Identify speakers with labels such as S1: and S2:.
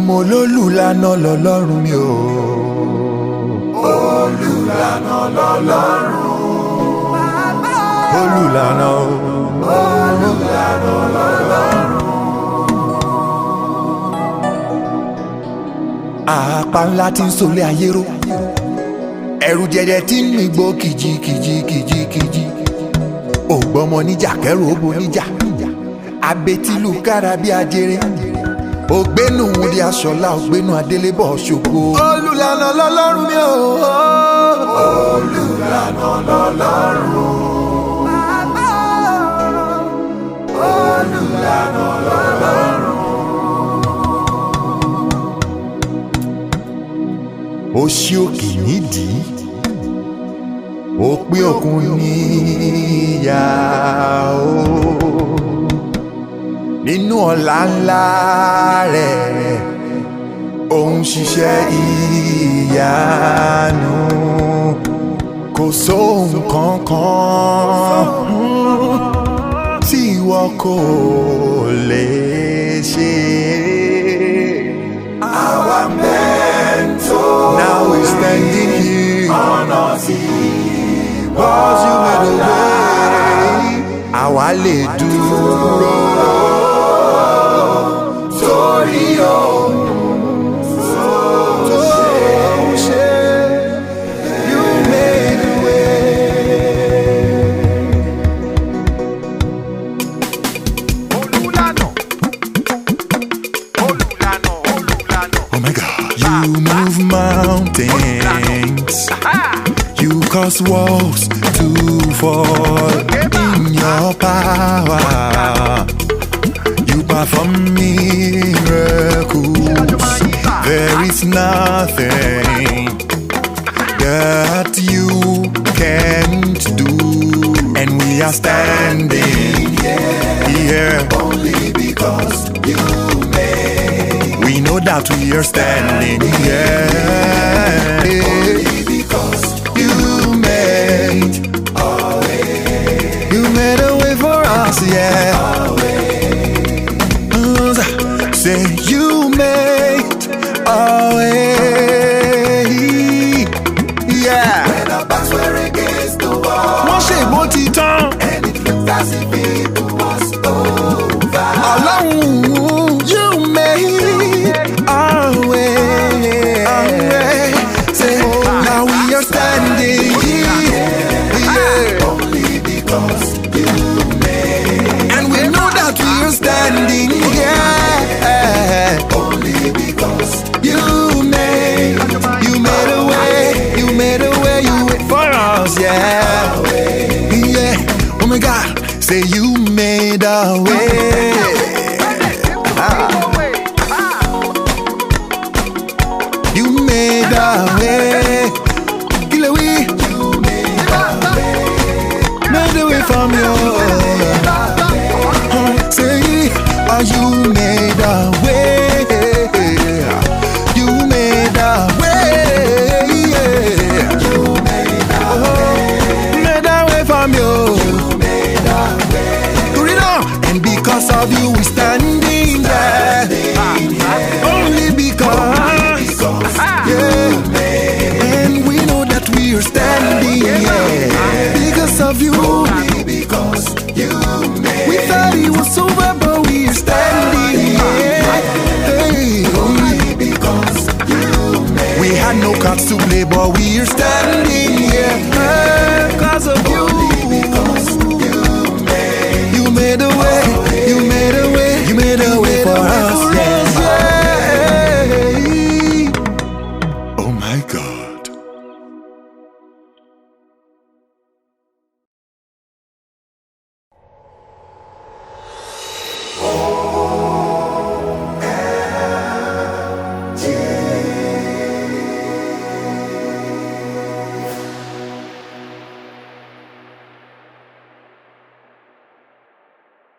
S1: mo lólùlànà lọ́lọ́run mi o.
S2: olùlànà lọ́lọ́run
S1: olùlànà o.
S2: olùlànà lọ́lọ́run.
S1: àpá ńlá tí ń solé ayé ró ẹ̀rù jẹjẹ tí ń mì gbó kìjikìji kìjikìji ògbọ́mọ níjà kẹrù ó bo níjà abetilu kára bí ajere ògbénu wúdi aṣọlá ògbénu adélébọ̀ ṣògo. olùlànà lọ́lọ́run mi ò.
S2: olùlànà lọ́lọ́run. olùlànà lọ́lọ́run.
S1: ó ṣí òkè nídìí ó pín òkun níyà ó nínú ọ̀la ńlá rẹ̀ òun ṣiṣẹ́ ìyanu kò sóhun kankan tí ìwọ kò lè ṣe.
S2: àwa mẹ́ńtò.
S1: Now we're standing here
S2: ọ̀nà tí
S1: Cause you made a way Àwa lè dúró
S2: torí ohun
S1: tó ṣe You made a way
S3: olùlànà olùlànà olùlànà.
S1: Oh my God You move mountains You cause walls to fall in your power You perform miracles There is nothing that you can't do And we are standing here
S2: only because you made.
S1: We know that we are standing here
S2: Only because
S1: You made You made a way for us, yeah Say you made a way Yeah
S2: when our backs were against the wall
S1: Wọ́n ṣe ìbò ti tán
S2: and it looked as if it was over.
S1: Ọlọ́run you made a way Say now we are standing here yeah.
S2: Only because you made.
S1: And we know that we are standing here
S2: Only because
S1: You made, you made a way, you made a way, you wait for us, yeah. Yeah, oh my God, say you made a way. You made a way. Kill a way, made a way from you. Say, oh, you made a way. You made a way. Yeah. Oh, made a way from you. Do it now. And because of you, we standing there. Only because. Yeah. And we know that we are standing here. Because of you.
S2: only because you made.
S1: We thought it was over, but we're standing here. Hey,
S2: Only because you made.
S1: we had no cards to play, but we're standing here. Because of you,
S2: Because you made.
S1: you made a way.